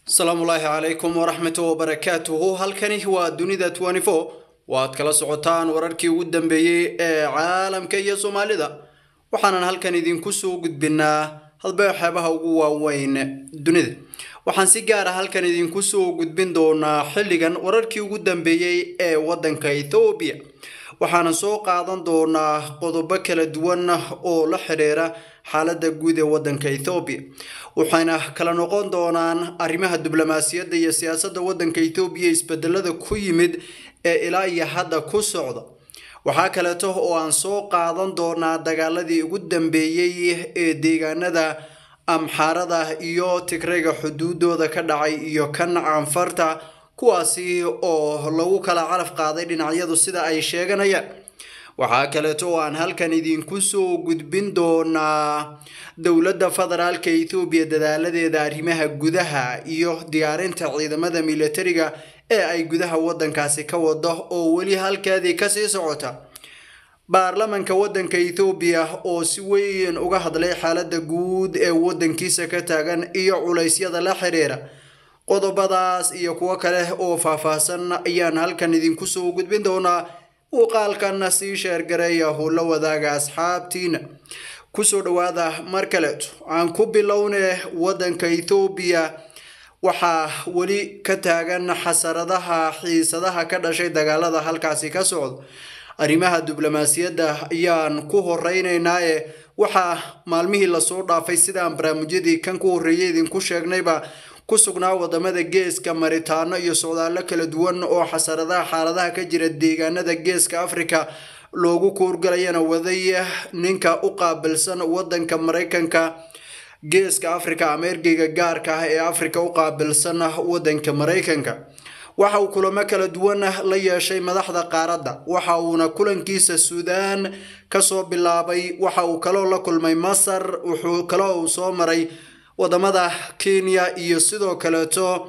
asalaamullaahi calaykum waraxmatu wabarakaatuhu halkani waa dunida twenty-four waad kala socotaan wararkii ugu dambeeyey ee caalamka iyo soomaalida waxaanan halkan idinku soo gudbinaa hadba waxyaabaha ugu waaweyn dunida waxaan si gaara halkan idinku soo gudbin doonaa xilligan wararkii ugu dambeeyey ee waddanka ethoobiya waxaanan soo qaadan doonaa qodobo kala duwan oo la xidhiira xaaladda guud ee waddanka ethoobiya waxayna kala noqon doonaan arrimaha diblomaasiyadda iyo siyaasadda waddanka ethoobiya isbedelada ku yimid ee ilaa iyo hadda ku socda waxaa kaleeto oo aan soo qaadan doonaa dagaaladii ugu dambeeyey ee deegaanada amxaarada iyo tigrayga xuduudooda ka dhacay iyo kan canfarta kuwaasi oo lagu kala calaf qaaday dhinacyadu sida ay sheeganayaan waxaa kaleeto oo aan halkan idinku soo gudbin doonaa dowladda federaalka ethoobiya dadaaladeeda arrimaha gudaha iyo diyaarinta ciidamada militariga ee ay gudaha waddankaasi ka wado oo weli halkeedii kasii socota baarlamanka waddanka ethoobiya oo si weyn uga hadlay xaaladda guud ee waddankiisa ka taagan iyo culaysyada la xidhiira qodobadaas iyo kuwo kale oo faahfaahsan ayaan halkan idinku soo gudbin doonaa muuqaalkanna sii sheergareeya hula wadaaga asxaabtiina kusoo dhawaada mar kaleeto aan ku bilowne waddanka ethoobiya waxaa weli ka taagan xasaradaha xiisadaha ka dhashay dagaalada halkaasi ka socda arrimaha diblomaasiyadda ayaan ku horeyneynaaye waxaa maalmihii lasoo dhaafay sidaan barnaamijyadii kan ku horreeyay idinku sheegnayba ku sugnaa wadamada geeska maritaano iyo socdaallo kala duwan oo xasaradaha xaaladaha ka jira deegaanada geeska africa loogu kuurgalayana waday ninka u qaabilsan wadanka maraykanka geeska africa ama ergeyga gaarka ah ee africa u qaabilsan wadanka maraykanka waxa uu kulamo kala duwan la yeeshay madaxda qaaradda waxa uuna kulankiisa suudaan kasoo bilaabay waxa uu kaloo la kulmay masar wuxuu kaloo uu soo maray wadamada kenya iyo sidoo kaleeto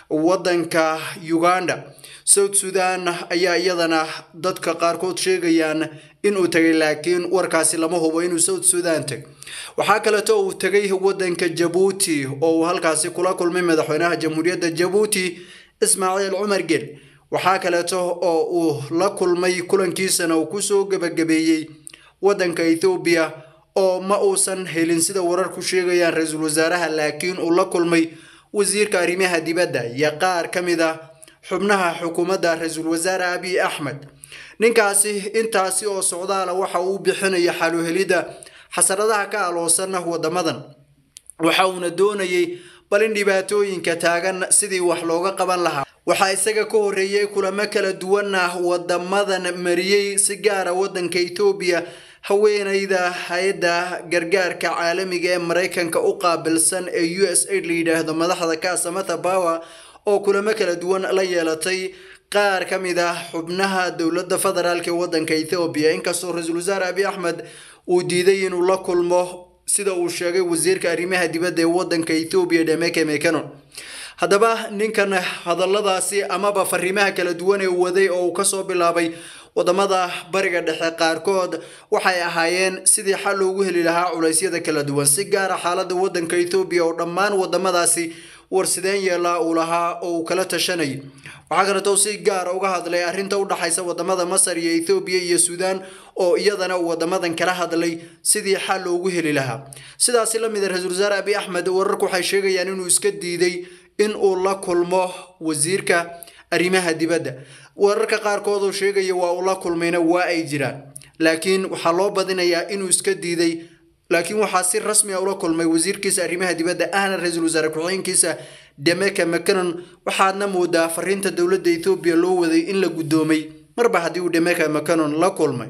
wadanka uganda south sudan ayaa iyadana dadka qaarkood sheegayaan inuu tegay laakiin warkaasi lama hubo inuu south sudan tegay waxaa kaleeto uu tegay wadanka jabuuti oo uu halkaasi kula kulmay madaxweynaha jamhuuriyadda jabuuti ismaaciil cumar gel waxaa kaleeto oo uu la kulmay kulankiisana uu kusoo gebagabeeyey wadanka ethoobiya oo ma uusan helin sida wararku sheegayaan ra-iisul wasaaraha laakiin uu la kulmay wasiirka arrimaha dibadda iyo qaar ka mid a xubnaha xukuumadda ra-iisul wasaare abiy axmed ninkaasi intaasi oo socdaala waxa uu bixinaya xaluhelidda xasaradaha ka aloosan wadamadan waxa uuna doonayay bal in dhibaatooyinka taagan sidii wax looga qaban lahaa waxaa isaga ka horreeyey kulamo kala duwan ah wadamadan mariyey si gaara wadanka ethoobiya haweeneyda hay-adda gargaarka caalamiga ee maraykanka u qaabilsan ee u s aid la yidhaahdo madaxda ka samata bawa oo kulamo kala duwan la yeelatay qaar ka mid ah xubnaha dowladda federaalk ee wadanka ethoobiya inkastoo ra-iisul wasaare abiy axmed uu diiday inuu la kulmo sida uu sheegay wasiirka arrimaha dibadda ee wadanka ethoobiya dhemeke mekanon haddaba ninkan hadalladaasi amaba fariimaha kala duwan ee waday oo uu kasoo bilaabay wadamada bariga dhexe qaarkood waxay ahaayeen sidii xal loogu heli lahaa culeysyada kala duwan si gaara xaalada wadanka ethoobiya oo dhammaan wadamadaasi warsideen yeelaa uu lahaa oo uu kala tashanayay waxaa kaleeto si gaara uga hadlay arrinta udhaxaysa wadamada masar iyo ethoobiya iyo suudaan oo iyadana uu wadamadan kala hadlay sidii xal loogu heli lahaa sidaasi lamid a ra-iisul wasaare abiy axmed wararku waxay sheegayaan inuu iska diiday in uu la kulmo wasiirka arrimaha dibadda wararka qaarkood oo sheegaya waa uu la kulmayna waa ay jiraan laakiin waxaa loo badinayaa inuu iska diiday laakiin waxaa si rasmi a ula kulmay wasiirkiisa arrimaha dibadda ahna ra-iisul wasaare ku-xigeenkiisa demeka mcanon waxaadna moodaa fariinta dowladda ethoobiya loo waday in la guddoomay marba haddii uu demeka mcanon la kulmay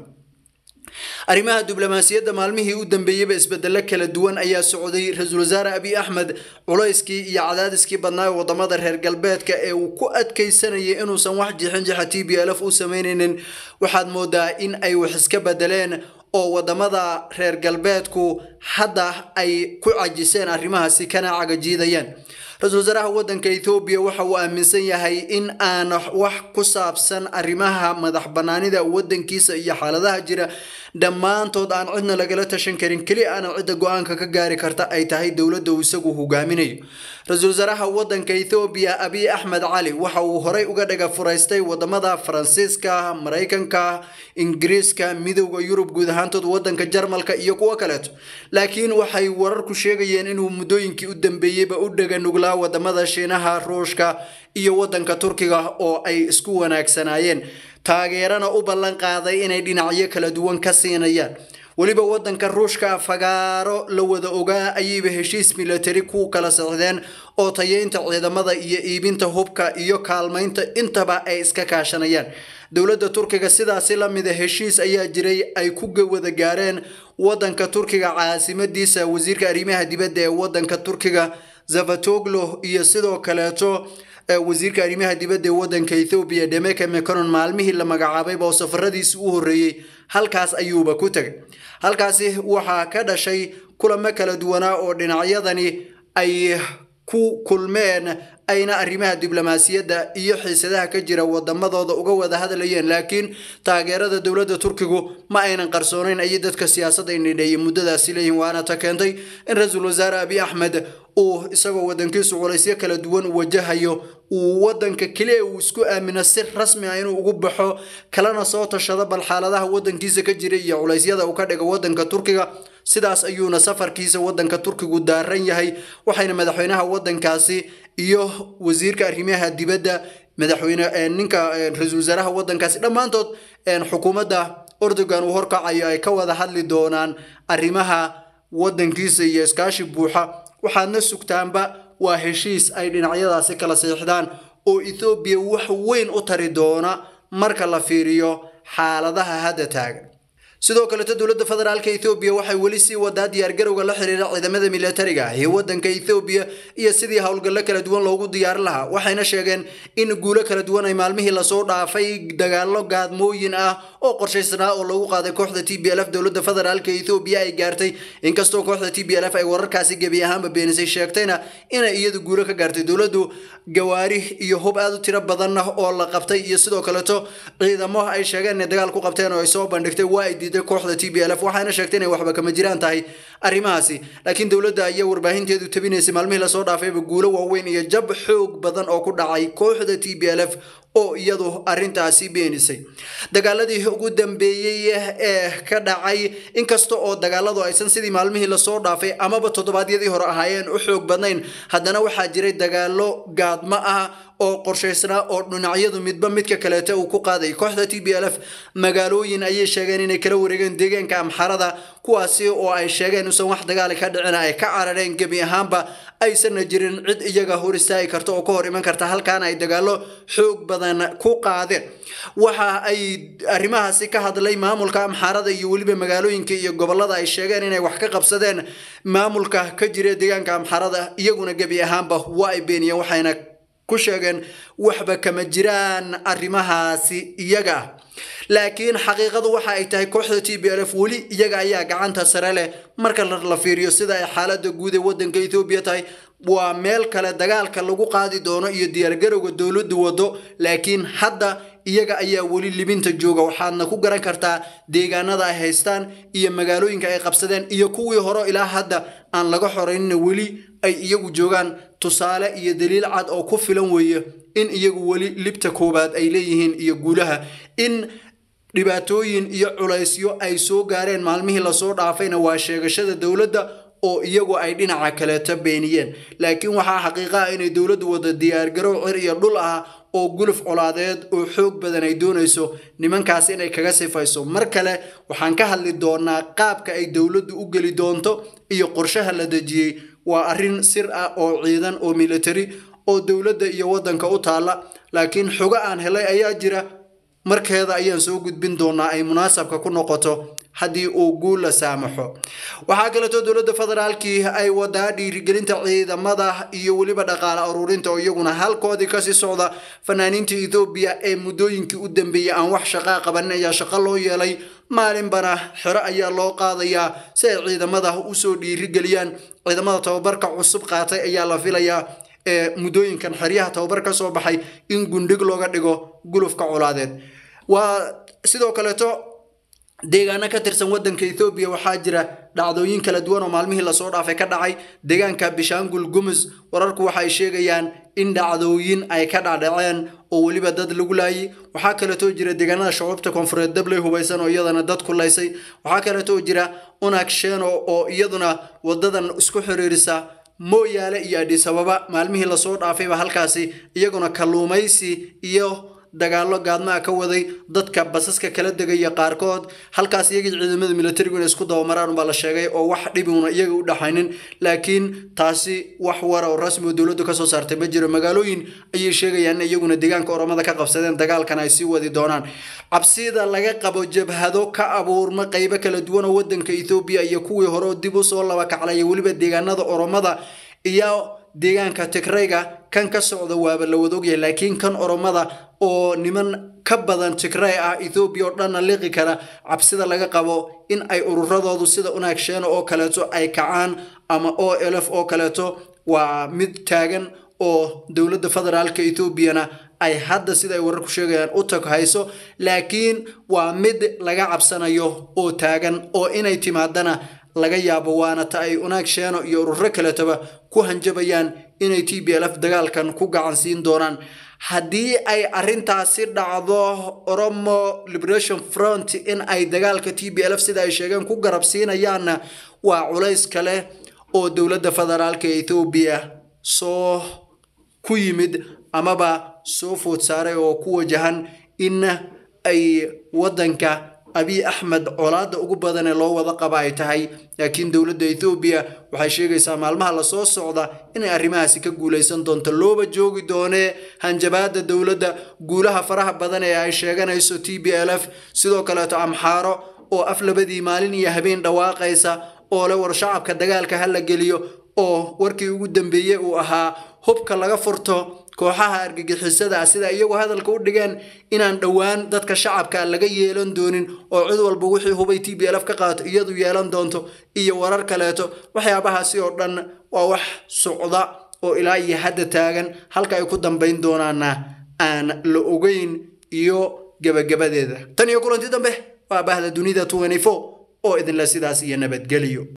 arrimaha diblomaasiyadda maalmihii u dambeeyeyba isbedelo kala duwan ayaa socday ra-iisul wasaare abiy axmed culayskii iyo cadaadiskii badnaa ee wadamada reer galbeedka ee uu ku adkaysanayay inuusan wax jixin jixa t b l f u sameyneynin waxaad moodaa in ay wax iska bedeleen oo wadamada reer galbeedku hadda ay ku cajiseen arrimahaasi kana cagajiidayaan ra-iisul wasaaraha wadanka ethoobiya waxa uu aaminsan yahay in aan wax ku saabsan arrimaha madax banaanida wadankiisa iyo xaaladaha jira dhammaantood aan cidna lagala tashan karin keli aana cidda go-aanka ka gaari karta ay tahay dowladda uu isagu hogaaminayo ra-iisul wasaaraha wadanka ethoobiya abiy axmed cali waxa uu horey uga dhaga furaystay wadamada faransiiska maraykanka ingiriiska midowda yurub guud ahaantood wadanka jarmalka iyo kuwo kaleeto laakiin waxay wararku sheegayeen inuu muddooyinkii u dambeeyeyba u dhaga nuglaa wadamada shiinaha ruushka iyo wadanka turkiga oo ay isku wanaagsanaayeen taageerana u ballan qaaday inay dhinacyo kala duwan ka siinayaan weliba wadanka ruushka fagaaro la wada ogaa ayayba heshiis milatari ku kala socdeen oo tayeynta ciidamada iyo iibinta hubka iyo kaalmaynta intaba ay iska kaashanayaan dowladda turkiga sidaasi lamida heshiis ayaa jiray ay ku wada gaareen wadanka turkiga caasimadiisa wasiirka arrimaha dibadda ee wadanka turkiga zavatoglo iyo sidoo kaleeto wasiirka arrimaha dibadda ee wadanka ethoobiya demeke meconon maalmihii la magacaabayba oo safaradiisi u horreeyey halkaas ayuuba ku tegay halkaasi waxaa ka dhashay kulamo kala duwanaa oo dhinacyadani ay ku kulmeen ayna arrimaha diblomaasiyadda iyo xiisadaha ka jira wadamadooda uga wada hadlayeen laakiin taageerada dowladda turkigu ma aynan qarsoonayn ayay dadka siyaasadda indhidheeyay muddadaasi leeyihin waana ta keentay in ra-iisul wasaare abiy axmed uu isagoo wadankiisu culaysyo kala duwan wajahayo uu wadanka keliya uu isku aamino si rasmi ah inuu ugu baxo kalena soo tashado bal xaaladaha wadankiisa ka jira iyo culaysyada uu ka dhigo wadanka turkiga sidaas ayuuna safarkiisa wadanka turkigu daaran yahay waxayna madaxweynaha wadankaasi iyo wasiirka arrimaha dibadda madaxweyne ninka ra-iisul wasaaraha wadankaasi dhammaantood xukuumadda ordogan uu horkacayo ay ka wada hadli doonaan arrimaha wadankiisa iyo iskaashi buuxa waxaadna sugtaanba waa heshiis ay dhinacyadaasi kala siixdaan oo ethoobiya wax weyn u tari doona marka la fiiriyo xaaladaha hadda taagan sidoo kaleto dowladda federaalka ethoobiya waxay weli sii wadaa diyaargarowga la xiriira ciidamada militariga ah ee wadanka ethoobiya iyo sidii howlgallo kala duwan loogu diyaarin lahaa waxayna sheegeen in guulo kala duwan ay maalmihii lasoo dhaafay dagaallo gaadmooyin ah oo qorshaysnaa oo lagu qaaday kooxda t b l f dowladda federaalka ethoobiya ay gaartay inkastoo kooxda t b l f ay wararkaasi gebi ahaanba beenisay sheegtayna inay iyadu guulo ka gaartay dowladdu gawaari iyo hub aad u tiro badan oo la qabtay iyo sidoo kaleto ciidamo ay sheegeen inay dagaal ku qabteen oo ay soo bandhigtay waa ay diiday kooxda t b l f waxaana sheegtay inay waxba kama jiraan tahay arrimahaasi laakiin dowladda ayaa warbaahinteedu tabinaysay maalmihii lasoo dhaafayba guulo waaweyn iyo jab xoog badan oo ku dhacay kooxda t b l f oo iyadu arintaasi beenisay dagaaladii ugu dambeeyey ee ka dhacay inkasta oo dagaaladu aysan sidii maalmihii lasoo dhaafay amaba toddobaadyadii hore ahaayeen u xoog badnayn haddana waxaa jiray dagaalo gaadmo ah oo qorshaysnaa oo dhinacyadu midba midka kaleeta uu ku qaaday kooxda t b l f magaalooyin ayay sheegeen inay kala wareegeen deegaanka amxarada kuwaasi oo ay sheegeen usan wax dagaali ka dhicina ay ka carareen gebi ahaanba aysanna jirin cid iyaga hor istaagi karta oo ka hor iman karta halkaana ay dagaalo xoog badan ku qaadeen waxa ay arrimahaasi ka hadlay maamulka amxaarada iyo weliba magaalooyinka iyo gobolada ay sheegeen inay wax ka qabsadeen maamulka ka jira deegaanka amxaarada iyaguna gebi ahaanba waa ay beeniyeen waxayna ku sheegeen waxba kama jiraan arrimahaasi iyaga ah laakiin xaqiiqadu waxa ay tahay kooxda t b l f weli iyaga ayaa gacanta sare leh marka la fiiriyo sida ay xaalada guud ee wadanka ethoobiya tahay waa meel kale dagaalka lagu qaadi doono iyo diyaargarowga dowladdu wado laakiin hadda iyaga ayaa weli libinta jooga waxaadna ku garan kartaa deegaanada ay haystaan iyo magaalooyinka ay qabsadeen iyo kuwii hore ilaa hadda aan laga xoraynina weli ay iyagu joogaan tusaale iyo daliil cad oo ku filan weeye in iyagu weli libta koowaad ay leeyihiin iyo guulaha in dhibaatooyin iyo culaysyo ay soo gaareen maalmihii lasoo dhaafayna waa sheegashada dowladda oo iyagu ay dhinaca kaleeta beeniyeen laakiin waxaa xaqiiqa ah inay dowladdu wada diyaargarow cir iyo dhul ah oo guluf colaadeed oo xoog badan ay doonayso nimankaas inay kaga sifayso mar kale waxaan ka hadli doonaa qaabka ay dowladdu u geli doonto iyo qorshaha la dejiyey waa arrin sir ah oo ciidan oo military oo dowladda iyo waddanka u taalla laakiin xogo aan helay ayaa jira markeeda ayaan soo gudbin doonaa ay munaasabka ku noqoto haddii uu guul la saamaxo waxaa kaleeto dowladda federaalkii ay wadaa dhiirigelinta ciidamada iyo weliba dhaqaale aruurinta oo iyaguna halkoodii kasii socda fanaaniinta ethoobiya ee muddooyinkii u dambeeyey aan wax shaqaa qabanin ayaa shaqo loo yeelay maalinbana xero ayaa loo qaadayaa si ay ciidamada usoo dhiirigeliyaan ciidamada tababarka cusub qaatay ayaa la filayaa ee muddooyinkan xeryaha tababar ka soo baxay in gundhig looga dhigo gulufka colaadeed waa sidoo kaleeto deegaano ka tirsan waddanka ethoobiya waxaa jira dhacdooyin kala duwan oo maalmihii lasoo dhaafay ka dhacay deegaanka bishaangul gumus wararku waxa ay sheegayaan in dhacdooyin ay ka dhacdhaceen oo weliba dad lagu laayay waxaa kaleetoo jira deegaanada shucuubta koonfureed dabley hubaysan oo iyadana dad ku laysay waxaa kaleetoo jira unag sheno oo iyaduna wadadan isku xiriirisa mooyaale iyo adhisababa maalmihii lasoo dhaafayba halkaasi iyaguna kalluumaysi iyo dagaallo gaadmaa ka waday dadka basaska kala degaya qaarkood halkaas iyagii ciidamada militarigu inay isku dabamaraan baa la sheegay oo wax dhibuna iyaga u dhaxaynin laakiin taasi wax wara oo rasmi oo dowladdu kasoo saartay ma jiro magaalooyin ayay sheegayaan in iyaguna deegaanka oromada ka qabsadeen dagaalkan ay sii wadi doonaan cabsida laga qabo jabhado ka abuurma qeybo kala duwan oo wadanka ethoobiya iyo kuwii hore oo dib usoo laba kaclaya weliba deegaanada oromada iyo deegaanka tigrayga kan ka socda waaba la wada ogyahay laakiin kan oromada oo niman ka badan tigray ah ethoobiya oo dhanna liqi kara cabsida laga qabo in ay ururadoodu sida unaagsheeno oo kaleeto ay kacaan ama o elf oo kaleeto waa mid taagan oo dowladda federaalka etoobiyana ay hadda sida ay wararku sheegayaan u tag hayso laakiin waa mid laga cabsanayo oo taagan oo inay timaadana laga yaabo waana ta ay unaag sheeno iyo ururo kaletaba ku hanjabayaan inay t b lf dagaalkan ku gacan siin doonaan haddii ay arintaasi dhacdo oromo liberation front in ay dagaalka t b lf sida ay sheegeen ku garab siinayaanna waa culays kale oo dowladda federaalka ethoobiya soo ku yimid amaba soo food saaray oo ku wajahan in ay wadanka abiy axmed colaada ugu badanee loo wada qaba ay tahay laakiin dowladda ethoobiya waxay sheegaysaa maalmaha lasoo socda inay arrimahaasi ka guulaysan doonto looba joogi doonee hanjabaada dowladda guulaha faraha badan ee ay sheeganayso t b l f sidoo kaleeto amxaaro oo af labadii maalin iyo habeen dhawaaqaysa oo le war shacabka dagaalka ha la geliyo oo warkii ugu dambeeyey uu ahaa hubka laga furto kooxaha argagixisada ah sida iyagu hadalka u dhigeen inaan dhowaan dadka shacabka laga yeelan doonin oo cid walba wixii hubay t b lf ka qaato iyadu yeelan doonto iyo warar kaleeto waxyaabahaasi oo dhan waa wax socda oo ilaa iyo hadda taagan halka ay ku dambayn doonaana aan la ogeyn iyo gebagabadeeda tan iyo kulanti dambe waa bahda dunida oo idinle sidaas iyo nabadgeliyo